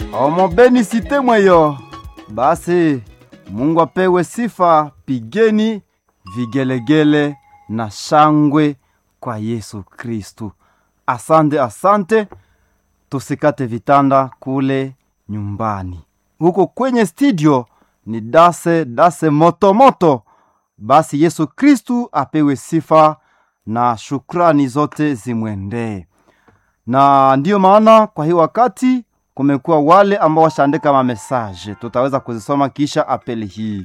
omobeni site mweyo basi mungu apewe sifa pigeni vigelegele na shangwe kwa yesu kristu asante asante tusikate vitanda kule nyumbani huko kwenye studio ni dase dase motomoto moto. basi yesu kristu apewe sifa na shukrani zote zimwendee na ndiyo maana kwa hii wakati kumekuwa wale ambao washaandika mamesaje tutaweza kuzisoma kisha apeli hii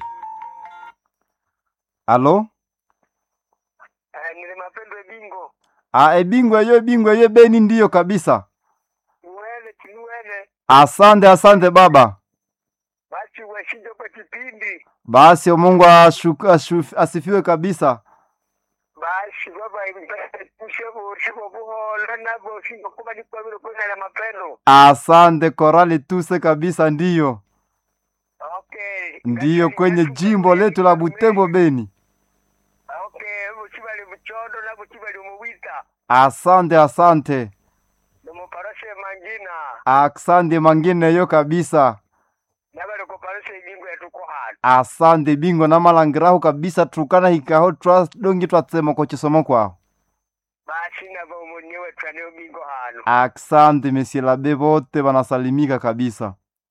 alo Eh, nili mapendo ebingo a ebingwe yo ebingwe yo beni ndiyo kabisa uwene tinuwene asante asante baba basi weshinje kwa kipindi basi mungu ashu- ashu- asifiwe kabisa basi baba ushebushiko buhola nabo shingo kuba nikwabiro kunala mapendo asante korali tuse kabisa ndiyo okay ndiyo Kati- kwenye kati- jimbo letu la butembo beni okay buchibali buchondo na buchibali umuwita asante asante nomuparashe mangina asante mangine yo kabisa nabali kuparashe ibingo yetuko hano asante bingo na malangiraho kabisa tukana hikaho twa dongi twatsema ko chisomo kwao basi nabo umunyewe twaneo bingo hano asante mesielabe bote banasalimika kabisa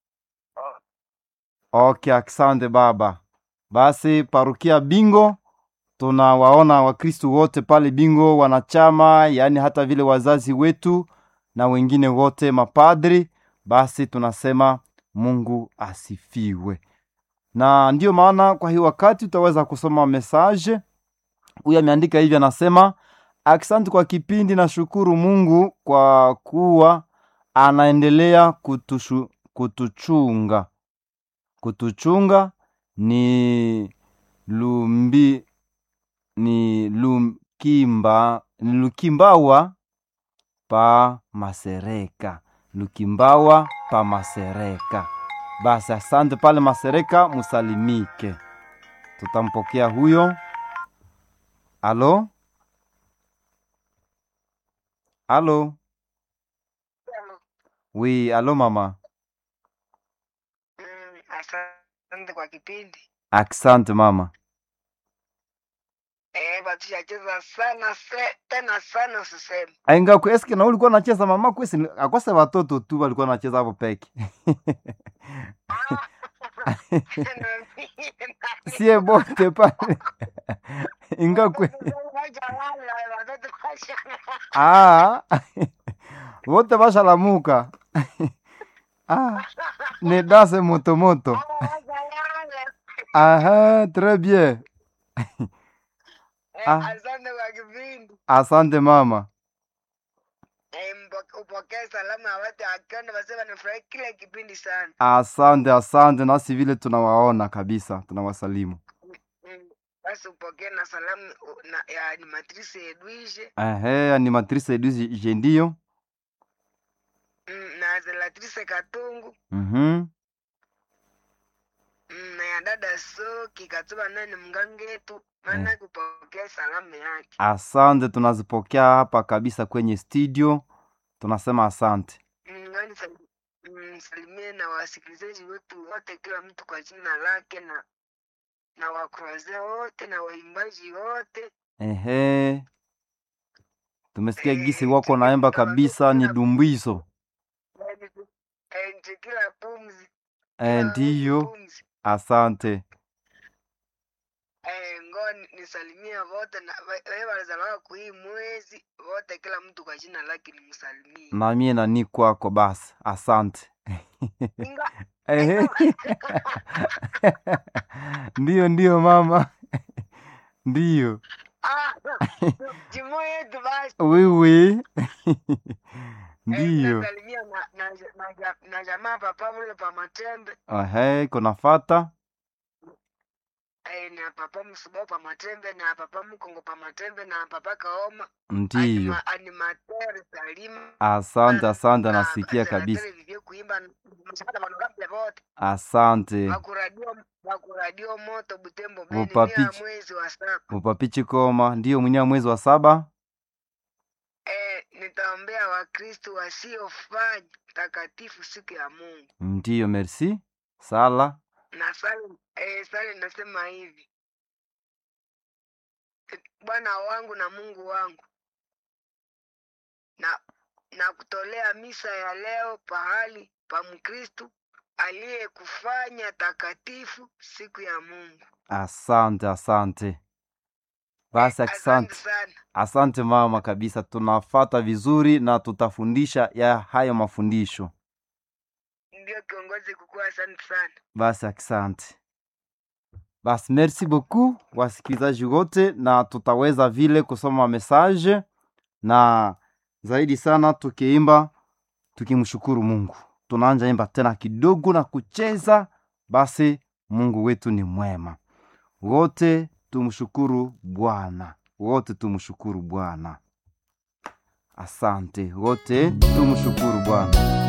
Oh, okay asante baba basi parukia bingo tunawaona wakristu wote pale bingo wanachama yaani hata vile wazazi wetu na wengine wote mapadri basi tunasema mungu asifiwe na ndiyo maana kwa hii wakati utaweza kusoma mesaje huyu ameandika hivi anasema asante kwa kipindi na shukuru mungu kwa kuwa anaendelea kutushu, kutuchunga kutuchunga ni lumbi ni lumkimba ni lukimbawa pa masereka lukimbawa pa masereka basi asante pale masereka musalimike tutampokea huyo alo alo wi alo mama mm, asante kwa kipindi asante mama eh batushacheza sana se, tena sana usiseme ainga ku eske na ulikuwa nacheza mama kwesi akose watoto tu walikuwa nacheza hapo peke sie bote pale inga kwe ah wote bashalamuka ah ni dase motomoto aha très bien Ah. asante kwa kipindi asante mama Eh, mpo- upokee salamu ya watu akiona wasema nifurahi kila kipindi sana asante asante nasi vile tunawaona kabisa tunawasalimu Mm, basi upokee na salamu u- na, ya animatrice Edwige ehe animatrice eduzi je ndiyo mm, na zelatrice Katungu mhm mm, na ya dada Soki Katuba nani mgangetu maana kupokea salamu yake asante tunazipokea hapa kabisa kwenye studio tunasema asante Mm, ngani sal- mm, salimie na wasikilizaji wetu wote, kila mtu kwa jina lake, na na wakroze wote na waimbaji wote. ehe tumesikia Eh, gisi wako naemba tukipita kabisa watoto ni na- dumbizo yaani tu- eh, nti kila pumzi e, kila ndiyo pumzi asante eh, ngo ni- nisalimie wote na wewe walizaliwa kuhii mwezi wote, kila mtu kwa jina lake nimsalimie. namie nani kwako basi asante Inga ehe ndiyo ndiyo mama ndiyo ah, jimo yetu basi wiwi Eh, ndiyo nasalimia na, na, na, na, na jamaa papa mule pa Matembe ehe kunafata eh, na papa Msubao pa Matembe na papa Mkongo pa Matembe na papa Kaoma ndiyo anima, animateur Salima asante asante na nasikia kabisa senateri vivyo kuimba mshahada wanogambia vote asante wakuradio wakuradio moto Butembo Beni Mupapichi. mia mwezi wa saba mupapichi koma ndiyo mwenyewe mwezi wa saba eh, nitaombea Wakristo wasiofanya takatifu siku ya Mungu ndiyo merci sala na sali eh, sali nasema hivi E, Bwana wangu na Mungu wangu na na kutolea misa ya leo pahali pa Mkristu aliyekufanya takatifu siku ya Mungu. asante asante basi Asante asante sana. asante mama kabisa tunafata vizuri na tutafundisha ya hayo mafundisho Ndio kiongozi kukua, asante sana. basi asante basi merci beaucoup wasikilizaji wote na tutaweza vile kusoma message na zaidi sana tukiimba tukimshukuru mungu tunaanja imba tena kidogo na kucheza basi mungu wetu ni mwema wote tumshukuru bwana wote tumshukuru bwana asante wote tumshukuru bwana